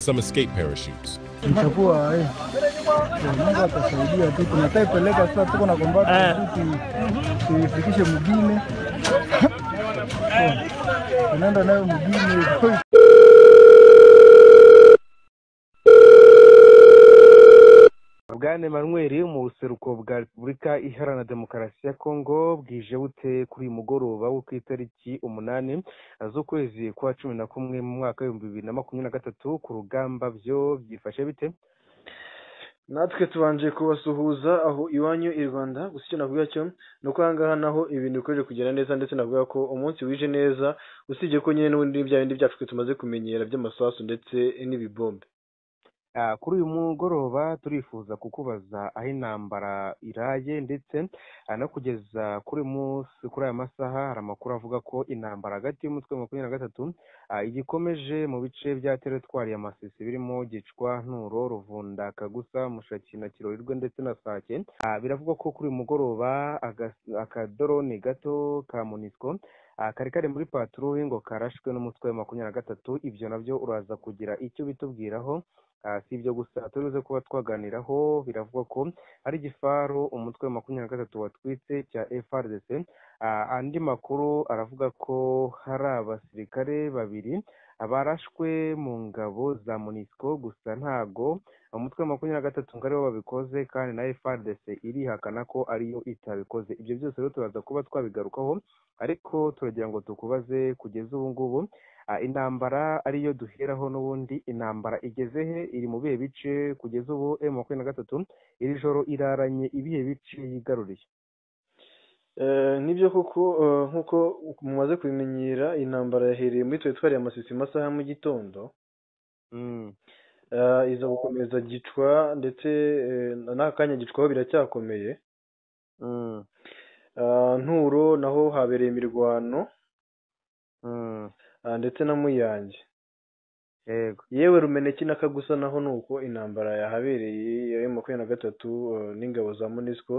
some escape parachutes. Itakuwa eh, Mungu atasaidia tu, tunataka ipeleka sasa, tuko na kombata tu tuifikishe mugine tunaenda nayo mugine bwana Emmanuel mu buseruko bwa repubulika iharanira demokarasi ya kongo bwije bute kuri uyu mugoroba wo ku itariki umunani z'ukwezi kwa cumi na kumwe mu mwaka w'ibihumbi bibiri na makumyabiri na gatatu ku rugamba byo byifashe bite natwe tubanje kubasuhuza aho iwanyu i rwanda gusa icyo navuga cyo ni uko ahangaha naho ibintu bikomeje kugenda neza ndetse navuga ko umunsi wije neza usibye ko nyine n'ubundi bya bindi byacu twe tumaze kumenyera by'amasasu ndetse n'ibibombe Ah, kuri uyu mugoroba turifuza kukubaza aho intambara iraye ndetse ah, no kugeza kuri uyu munsi kuri aya masaha hari amakuru avuga ko intambara hagati y'umutwe wa makumyabiri na gatatu ah, igikomeje mu bice bya teritwari ya masisi birimo gicwa nturo ruvunda kagusa mushaki na kirorirwe ndetse na sake Ah, biravugwa ko kuri uyu mugoroba agas- akadoroni gato ka munisiko Ah, kari kari muri patroli ngo karashwe n'umutwe wa makumyabiri na gatatu ibyo nabyo uraza kugira icyo bitubwiraho Ah, si ibyo gusa turibuze kuba twaganiraho biravugwa ko ari igifaru umutwe wa makumyabiri na gatatu watwitse cya FRDC Ah, andi makuru aravuga ko hari abasirikare babiri barashwe mu ngabo za MONUSCO gusa ntago umutwe wa makumyabiri na gatatu ngo aribo babikoze kandi na FRDC irihakana ko ariyo itabikoze ibyo byose rero turaza kuba twabigarukaho ariko turagira ngo tukubaze kugeza ubu ngubu Ah, intambara ariyo duheraho n'ubundi intambara igeze he iri mu bihe bice kugeza ubu m makumyabiri na gatatu iri joro iraranye ibihe bice yigaruriye Eh, nibyo koko eh, nk'uko mumaze kubimenyera intambara yahereye muri teritwari ya masisi mu masaha ya mu gitondo Mm. Eh, iza gukomeza gicwa ndetse eh, n'aka kanya gicwaho biracyakomeye Mm. Eh, nturo naho habereye imirwano Mm. ah, ndetse na muyange yego yewe rumeneki na kagusa naho ni uko intambara yahabereye ya emu makumyabiri na gatatu eh, n'ingabo za monisco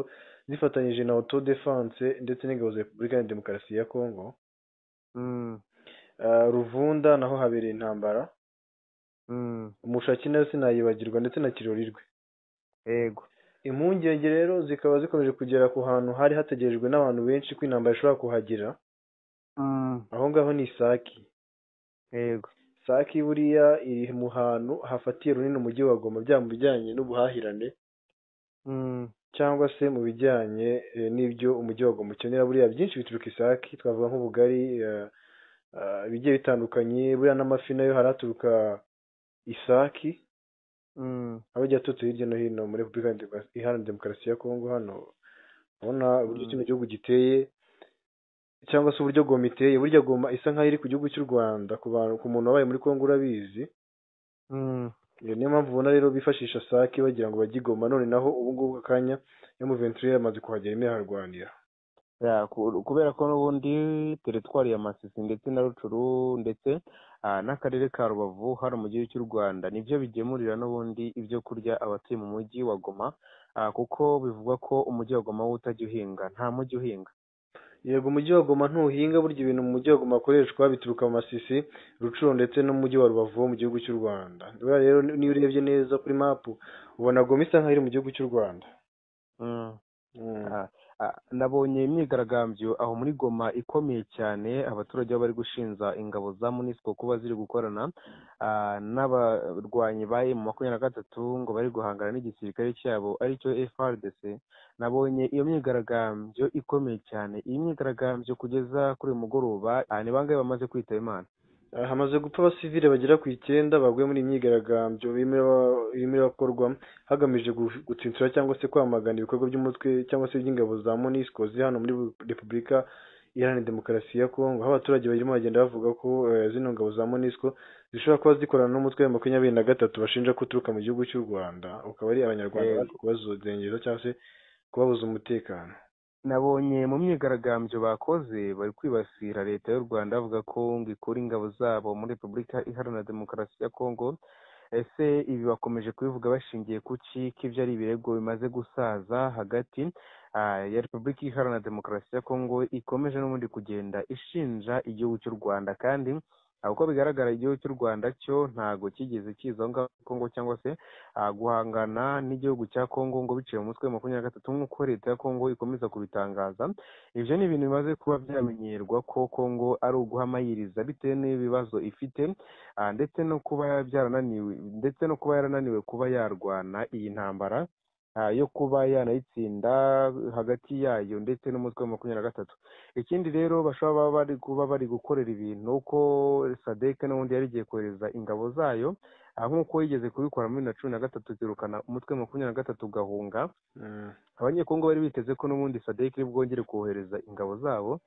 zifatanyije na auto defense ndetse n'ingabo za repubulika ya demokarasi ya kongo Mm. Eh, ruvunda naho habereye intambara Mm. umushaki nayo sinayibagirwa ndetse na kirorirwe yego impungenge rero zikaba zikomeje kugera ku hantu hari hategerejwe n'abantu benshi ko intambara ishobora kuhagera Mm. aho ngaho ni isaki yego saki buriya iri mu hantu hafatiye runini umujyi wa goma byaba mu bijyanye n'ubuhahirane Mm. cyangwa se mu bijyanye eh, n'ibyo umujyi wa goma ukenera buriya byinshi bituruka isaki twavuga nk'ubugari eh, eh, bigiye bitandukanye buriya n'amafi nayo haraturuka isaki Mm. abajya aturutse hirya no hino muri repubulika ya Demokarasi- iharanira demokarasi ya kongo hano urabona uburyo Mm. kino gihugu giteye cyangwa se uburyo goma iteye burya goma isa nk'aho iri ku gihugu cy'u rwanda ku bantu ku muntu wabaye muri kongo urabizi Mm. iyo niyo mpamvu ubona rero bifashisha sake bagira ngo bajye i goma none naho ubu ngubu akanya yo mu venture yamaze kuhagera imwe harwanira Ya, ku- kubera ko n'ubundi teritwari ya masisi ndetse na rucuru ndetse ah, n'akarere ka rubavu hano mu gihugu cy'u rwanda nibyo bigemurira n'ubundi ibyo kurya abatuye mu mujyi wa goma ah, kuko bivugwa ko umujyi wa goma wo utajya uhinga nta mujyi uhinga yego umujyi wa goma ntuhinga burya ibintu mu mujyi wa goma hakoreshwa bituruka mu masisi rucuro ndetse n'umujyi wa rubavu wo mu gihugu cy'u rwanda buriya rero niyo urebye neza kuri mapu ubona goma isa nk'aho iri mu gihugu cy'u rwanda Mm. Mm. Ah, ah, nabonye imyigaragambyo aho muri goma ikomeye cyane abaturage aho bari gushinja ingabo za munisiko kuba ziri gukorana ah, n'abarwanyi ba emu makumyabiri na gatatu ngo bari guhangana n'igisirikare cyabo aricyo frdc nabonye iyo myigaragambyo ikomeye cyane iyi myigaragambyo kugeza kuri uyu mugoroba ah, ni bangahe bamaze kwitaba imana Ah, hamaze gupfa abasivile bagera ku icyenda baguye muri iyi myigaragambyo irimo- irimo irakorwa hagamijwe gu- gutsinsura cyangwa se kwamagana ibikorwa by'umutwe cyangwa se iby'ingabo za monisco ziri hano muri repubulika iharanira demokarasi ya kongo aho abaturage barimo bagenda bavuga ko eh, zino ngabo za monisco zishobora kuba zikorana n'umutwe wa makumyabiri na gatatu bashinja ko uturuka mu gihugu cy'u rwanda ukaba ari abanyarwanda Yego. baje kubazodengeza cyangwa se kubabuza umutekano nabonye mu myigaragambyo bakoze bari kwibasira leta y'u rwanda bavuga ko ngo ikura ingabo zabo muri repubulika iharanira demokarasi ya kongo ese ibi bakomeje kubivuga bashingiye ku ki ko ibyo ari ibirego bimaze gusaza hagati ah, ya repubulika iharanira demokarasi ya kongo ikomeje n'ubundi kugenda ishinja igihugu cy'u rwanda kandi uko bigaragara igihugu cy'u rwanda cyo ntago kigeze kiza aho ngaho kongo cyangwa se ah, guhangana n'igihugu cya kongo ngo biciye mu mutwe wa makumyabiri na gatatu nk'uko leta ya kongo ikomeza kubitangaza ibyo ni ibintu bimaze kuba byamenyerwa ko kongo ari uguhamayiriza bitewe n'ibibazo ifite ah, ndetse no kuba byarananiwe ndetse no kuba yarananiwe kuba yarwana iyi ntambara ah, yo kuba yanayitsinda hagati yayo ndetse n'umutwe wa makumyabiri na gatatu ikindi rero bashobora baba bari kuba bari gukorera ibintu uko sadeke n'ubundi yari igiye kohereza ingabo zayo ah, nk'uko yigeze kubikora muri bibiri na cumi na gatatu kirukana umutwe wa makumyabiri na gatatu ugahunga Mm. abanyekongo bari biteze ko n'ubundi sadek bwongere kohereza ingabo zabo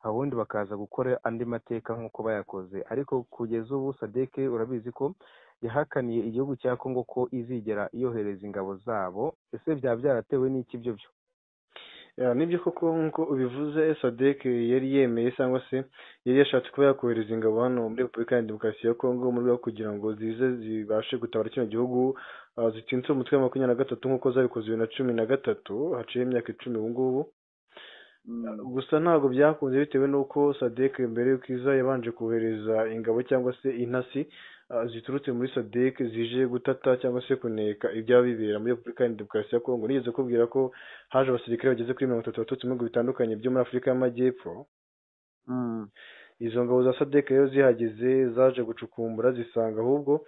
ubundi bakaza gukora andi mateka nk'uko bayakoze ariko kugeza ubu sadek urabizi ko yahakaniye igihugu cya kongo ko izigera yohereza ingabo zabo ese byaba byaratewe n'iki ibyo byo Ya, nibyo koko nk'uko ubivuze sadek yari yemeye cyangwa se yari yashatse kuba yakohereza ingabo hano muri repubulika ya demokarasi ya kongo mu rwego rwo kugira ngo zize zibashe gutabara kino gihugu ah, zitsinze umutwe wa makumyabiri na gatatu nk'uko zabikoze bibiri na cumi na gatatu haciyeho imyaka icumi ubu ngubu gusa ntabwo byakunze bitewe n'uko sadek mbere y'uko iza yabanje kohereza ingabo cyangwa se intasi ah, ziturutse muri sadek zije gutata cyangwa se kuneka ibyaba bibera muri repubulika ya demokarasi ya kongo nigeze kubwira ko haje abasirikare bageze kuri mirongo itatu baturutse mu bihugu bitandukanye byo muri afurika y'amajyepfo izo ngabo za sadek rero zihageze zaje gucukumbura zisanga ahubwo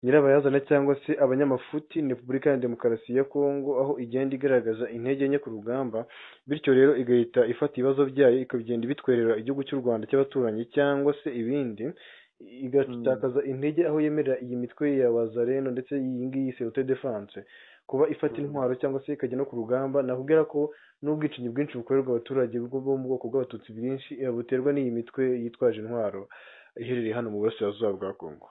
nyirabayazana cyangwa se abanyamafuti ni repubulika ya demokarasi ya kongo aho igenda igaragaza intege nke ku rugamba bityo rero igahita ifata ibibazo byayo ikagenda ibitwerera igihugu cy'u rwanda cy'abaturanyi cyangwa se ibindi igatakaza intege aho yemerera iyi mitwe ya wazareno ndetse iyi ngiyi serute defanse kuba ifata intwaro cyangwa se ikajya no ku rugamba nakubwira ko n'ubwicanyi bwinshi bukorerwa abaturage bwo bo mu bwoko bw'abatutsi bwinshi eh, buterwa n'iyi mitwe yitwaje intwaro iherereye hano mu burasirazuba bwa kongo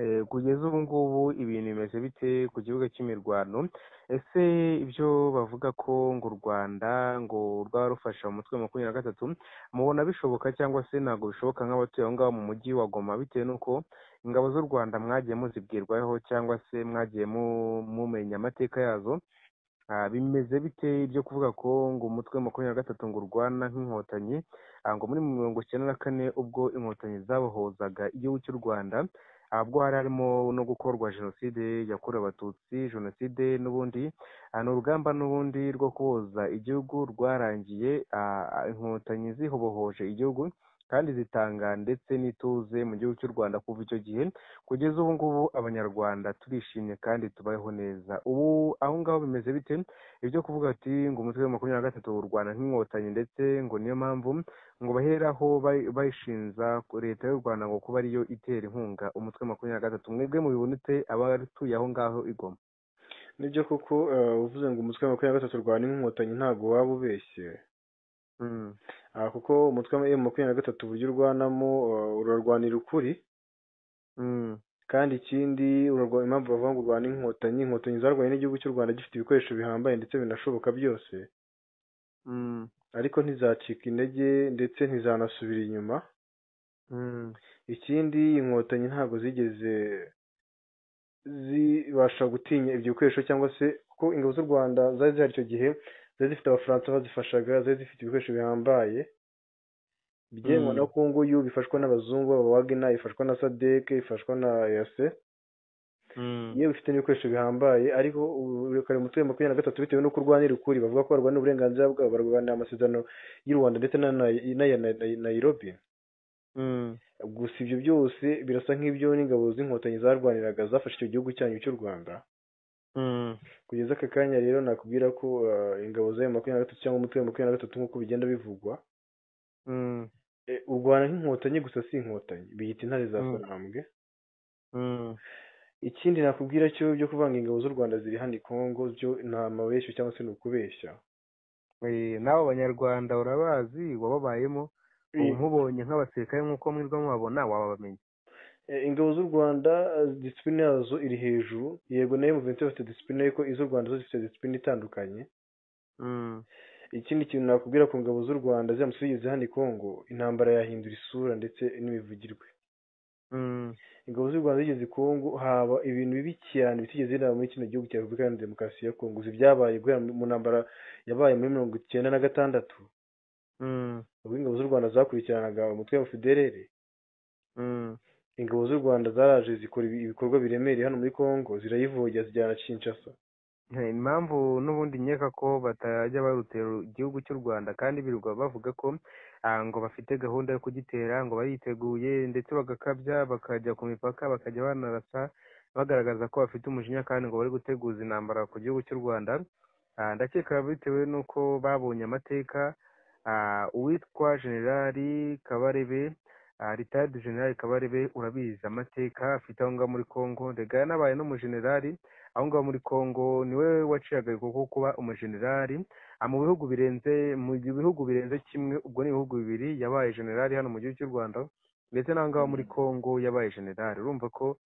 Eh, kugeza ubu ngubu ibintu bimeze bite ku kibuga cy'imirwano ese ibyo bavuga ko ngo u rwanda ngo rwaba rufasha umutwe wa makumyabiri na gatatu mubona bishoboka cyangwa se ntabwo bishoboka nk'abatuye aho ngaho mu mujyi wa goma bitewe n'uko ingabo z'u rwanda mwagiye muzibwirwaho cyangwa se mwagiye mu- mumenya amateka yazo Ah, bimeze bite ibyo kuvuga ko ngo umutwe wa makumyabiri na gatatu ngo urwana nk'inkotanyi Ah, ngo muri mirongo icyenda na kane ubwo inkotanyi zabohozaga igihugu cy'u rwanda ah, bwo hari harimo no gukorwa jenoside yakorewe abatutsi jenoside n'ubundi Ah, ni urugamba n'ubundi rwo kuboza igihugu rwarangiye ah, ah, inkotanyi zihobohoje igihugu kandi zitanga ndetse n'ituze mu gihugu cy'u rwanda kuva icyo gihe kugeza ubu ngubu abanyarwanda turishimye kandi tubayeho neza ubu aho ngaho bimeze bite ibyo kuvuga ati ngo umutwe wa makumyabiri na gatatu w'u rwanda nk'inkotanyi ndetse ngo niyo mpamvu ngo baheraho bay- bayishinza ku leta y'u rwanda ngo kuba ariyo itera inkunga umutwe wa makumyabiri na gatatu mwebwe mubibonete abatuye aho ngaho igoma nibyo koko eh, uvuze ngo umutwe wa makumyabiri na gatatu urwana n'inkotanyi ntabwo waba ubeshye Mm, Ah, kuko umutwe wa makumyabiri na gatatu uburyo urwanamo eh, urarwanira ukuri mm, kandi ikindi urarwa- impamvu bavuga ngo urwana inkotanyi inkotanyi zarwanye n'igihugu cy'u rwanda gifite ibikoresho bihambaye ndetse binashoboka byose mm, ariko ntizacika intege ndetse ntizanasubira inyuma mm, ikindi inkotanyi ntabwo zigeze zibasha gutinya ibyo bikoresho cyangwa se kuko ingabo z'u rwanda zari zihari icyo gihe zari zifite abafaransa bazifashaga zari zifite ibikoresho bihambaye byemewe Mm. na konguyu bifashwa n'abazungu baba wagina ifashwa na sadeke ifashwa na yase mm. yewe bifite n'ibikoresho bihambaye ariko uburekare umutwe wa makumyabiri na gatatu bitewe n'uko urwanira ukuri bavuga ko barwana uburenganzira bwabo barwanira amasezerano y'u rwanda ndetse na Nai- n'aya na- na- nayirobi Mm, gusa ibyo byose birasa nk'ibyo n'ingabo z'inkotanyi zarwaniraga zafashe icyo gihugu cyanyu cy'u rwanda mm, kugeza aka kanya rero nakubwira ko ah, ingabo z'ayo makumyabiri na gatatu cyangwa umutwe wa makumyabiri na gatatu nk'uko bigenda bivugwa mm, eh, urwana nk'inkotanyi gusa si inkotanyi biyita intare za Mm. sarambwe mm, ikindi nakubwira cyo byo kuvanga ingabo z'u rwanda ziri hano i kongo byo ni amabeshyo cyangwa se ni ukubeshya Eh, nawe abanyarwanda urabazi wababayemo ubu nkubonye nk'abasirikare nk'uko mwirwa mubabona wababamenya Eh, ingabo z'u rwanda eh, disipurine yazo iri hejuru yego nayo muvensi bafite disipurine ariko iz'u rwanda zo zifite disipurine itandukanye Mm, ikindi kintu nakubwira ku ngabo z'u rwanda ziramutse zigeze hano i kongo intambara yahindura isura ndetse n'imivugirwe mm, ingabo z'u rwanda zigeze i kongo haba ibintu bibi cyane bitigeze biraba muri kino gihugu cya repubulika iharanira demokarasi ya kongo uzi ibyabaye guhera mu ntambara yabaye muri mirongo icyenda na gatandatu mm, ubwo ingabo z'u rwanda zakurikiranaga umutwe wa fiderere mm, ingabo z'u rwanda zaraje zikora ibi- ibikorwa biremereye hano muri congo zirayivogera zijyana kinshasa Eh, impamvu n'ubundi nkeka ko batajya barutera igihugu cy'u rwanda kandi birirwa bavuga ko ah, ngo bafite gahunda yo kugitera ngo bariteguye ndetse bagakabya bakajya ku mipaka bakajya banarasa bagaragaza ko bafite umujinya kandi ngo bari guteguza intambara ku gihugu cy'u rwanda Ah, ndakeka bitewe n'uko babonye amateka ah, uwitwa generali kabarebe ritayidi generali kabarebe urabizi amateka afite aho ngaho muri congo ndetse yanabaye n'umujenerali aho ngaho muri Congo niwe waciye agahigo ko kuba umujenerali Ah, mu bihugu birenze mu bihugu birenze kimwe ubwo ni ibihugu bibiri yabaye generali hano mu gihugu cy'u Rwanda ndetse n'aho ngaho muri Congo yabaye generali urumva ko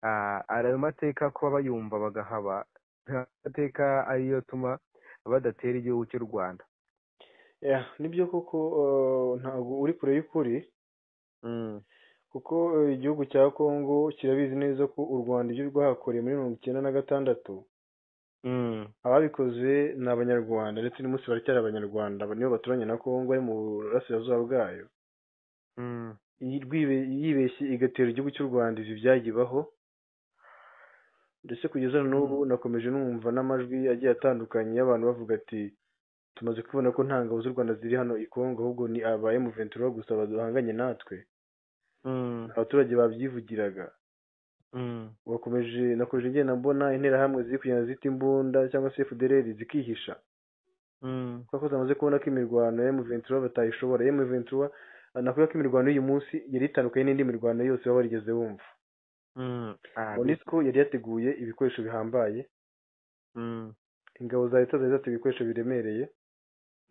ah, ari ayo mateka kuba bayumva bagahaba nta mateka ariyo atuma badatera igihugu cy'u Rwanda Yeah, nibyo koko eh, ntabwo uri kure y'ukuri Mm. kuko eh, igihugu cya congo kirabizi neza ko u rwanda ibyo rwahakoreye muri mirongo icyenda na gatandatu Mm. ababikoze ni abanyarwanda ndetse n'umunsi baracyari abanyarwanda aba nibo baturanye na congo ari mu burasirazuba bwayo Mm. Iyi- rwibe- yibeshye igatera igihugu cy'u rwanda izi byayibaho ndetse kugeza na n'ubu nakomeje numva n'amajwi agiye atandukanye y'abantu bavuga ati tumaze kubona ko nta ngabo z'u rwanda ziri hano i congo ahubwo ni aba emuventura gusa bahanganye natwe Mm. abaturage babyivugiraga Mm. bakomeje nakomeje ngenda mbona interahamwe ziri kugenda zita imbunda cyangwa se fdrr zikihisha Mm. kuko zamaze kubona ko imirwano ya emuventura batayishobora emuventura nakuvuga ko imirwano y'uyu munsi yari itandukanye n'indi mirwano yose baba barigeze bumva Mm. Ah, monisco yari yateguye ibikoresho bihambaye Mm. ingabo za leta zari zateguye ibikoresho biremereye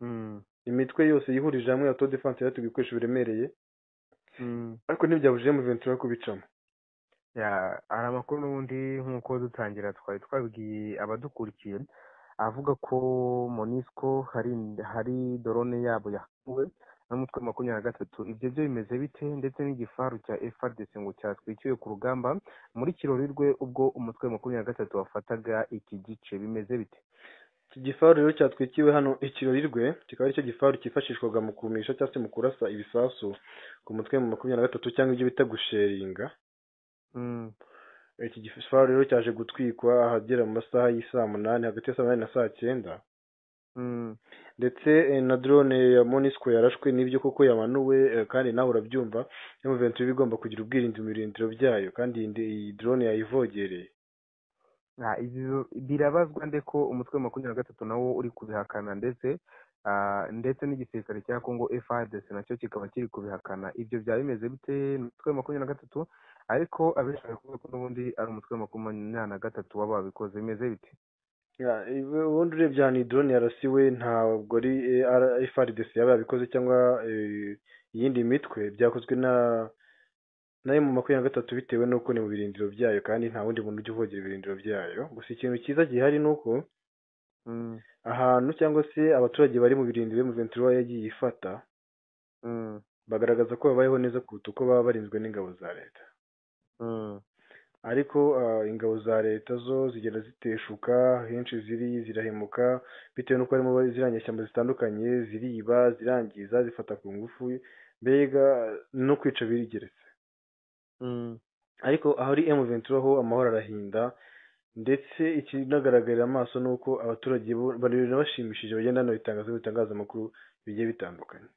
Mm. imitwe yose yihurije hamwe ya tour de france yari yateguye ibikoresho biremereye Mm. ariko ntibyabujije emuventura kubicamo Ya, hari amakuru n'ubundi nk'uko dutangira twari twabwiye abadukurikiye avuga ko monisco hari hari dorone yabo yahawe n'umutwe wa makumyabiri na gatatu ibyo byo bimeze bite ndetse n'igifaru cya FRDC ngo cyatwikiriwe ku rugamba muri kirori rwe ubwo umutwe wa makumyabiri na gatatu wafataga iki gice bimeze bite iki gifaru rero cyatwikiwe hano ikirori rwe kikaba aricyo gifaru cyifashishwaga mu kumisha cyangwa se mu kurasa ibisasu ku mutwe mu makumyabiri na gatatu cyangwa ibyo bita gusheringa Mm, iki gifaru rero cyaje gutwikwa ahagera mu masaha y'isaa munani hagati ya saa munani na saa cyenda mm, ndetse eh, na drone ya monisco yarashwe n'ibyo koko yamanuwe eh, kandi nawe urabyumva emuventura iba igomba kugira ubwirinzi mu birindiro byayo kandi iyi ndi- iyi drone yayivogereye ah, ibyo- birabazwa nde ko umutwe wa makumyabiri na gatatu nawo uri kubihakana ndetse ah, ndetse n'igisirikare cya Congo FARDC nacyo kikaba kiri kubihakana ibyo byaba bimeze bite ni umutwe wa makumyabiri na gatatu ariko abenshi baravuga ko n'ubundi ari umutwe wa makumyabiri na gatatu waba wabikoze bimeze bite Ya, ibe- ubundi urebye ahantu iyi drone yarasiwe ntabwo ari eh, ara- FRDC yaba yabikoze cyangwa eh, iyindi mitwe byakozwe na na mu makumyabiri na gatatu bitewe n'uko ni mu birindiro byayo kandi nta wundi muntu ujya uvogera ibirindiro byayo gusa ikintu cyiza gihari ni uko Mm, ahantu cyangwa se abaturage bari mu birindiro emuventura yagiye ifata mm, bagaragaza ko babayeho neza kuruta uko baba barinzwe n'ingabo za leta mm, ariko ah, ingabo za leta zo zigenda ziteshuka henshi ziri zirahemuka bitewe n'uko harimo bari- ziriya nyeshyamba zitandukanye ziriba zirangiza zifata ku ngufu mbega no kwica birigeretse mm, ariko ahari emuventura ho amahoro arahinda ndetse ikinagaragarira amaso ni uko abaturage bo- barira bashimishije bagenda banabitangaza mu bitangazamakuru bigiye bitandukanye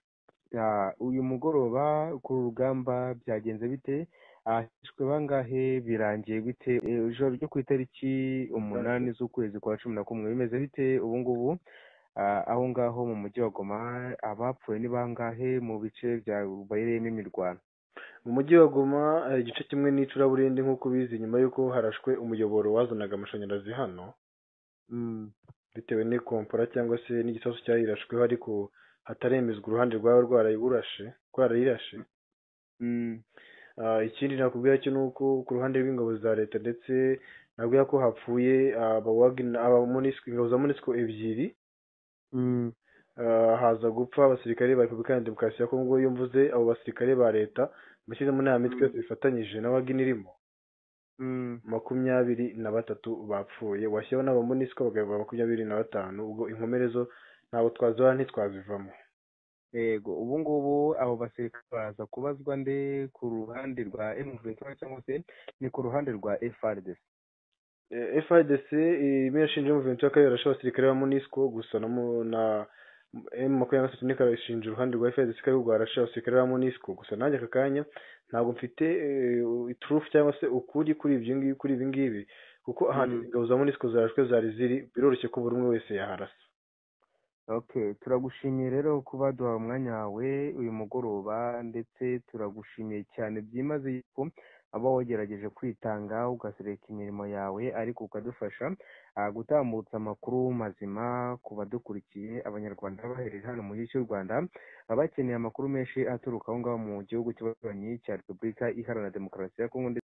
Ah, uyu mugoroba ku rugamba byagenze bite ahishwe bangahe birangiye bite Eh, ijoro ryo ku itariki umunani z'ukwezi kwa cumi na kumwe bimeze bite ubu ngubu Ah, aho ngaho mu mujyi wa Goma abapfuye ni bangahe mu bice bya bayirimo imirwano mu mujyi wa Goma hari igice kimwe n'icuraburindi nk'uko ubizi nyuma y'uko harashwe umuyoboro wazanaga amashanyarazi hano Mm, bitewe n'ikompora cyangwa se n'igisasu cyayirashweho ariko hataremezwa uruhande rwaba rwarayirashe rwarayirashe mm, Ah, ikindi nakubwira cyo ni uko ku ruhande rw'ingabo za leta ndetse nakubwira ko hapfuye abawagina abamonisiko ingabo za monisiko ebyiri mm, Ah, haza gupfa abasirikare ba repubulika ya demokarasi ya kongo iyo mvuze abo basirikare ba leta mbashyize muri nta mitwe yose bifatanyije na wagina irimo mm, makumyabiri na batatu bapfuye washyiraho n'abamonisiko bagaheba makumyabiri na batanu ubwo inkomere zo ntabwo twazibara ntitwazivamo yego ubu ngubu abo basirikare baza kubazwa nde ku ruhande rwa emuventura cyangwa se ni ku ruhande rwa frdc frdc irimo irashinja umuventura ko yarashe abasirikare ba monisco gusa na mu- na m makumyabiri na gatatu niko arashinja uruhande rwa frdc ko ahubwo yarashe abasirikare ba monisco gusa nanjye aka kanya ntabwo mfite iturufu cyangwa se ukuri kuri ibyo ngibi kuri ibi ngibi kuko ahantu Mm. ingabo za monisco zarashwe zari ziri biroroshye ko buri umwe wese yaharasa Okay, turagushimiye rero kuba duhawe umwanya wawe uyu mugoroba ndetse turagushimiye cyane byimaze yuko uba wagerageje kwitanga ugasereka imirimo yawe ariko ukadufasha ah, gutambutsa amakuru mazima ku badukurikiye abanyarwanda bahereye hano mu gihugu cy'u Rwanda abakeneye amakuru menshi aturuka aho ngaho mu gihugu cy'abaturanyi cya Repubulika Iharanira Demokarasi ya Kongo ndetse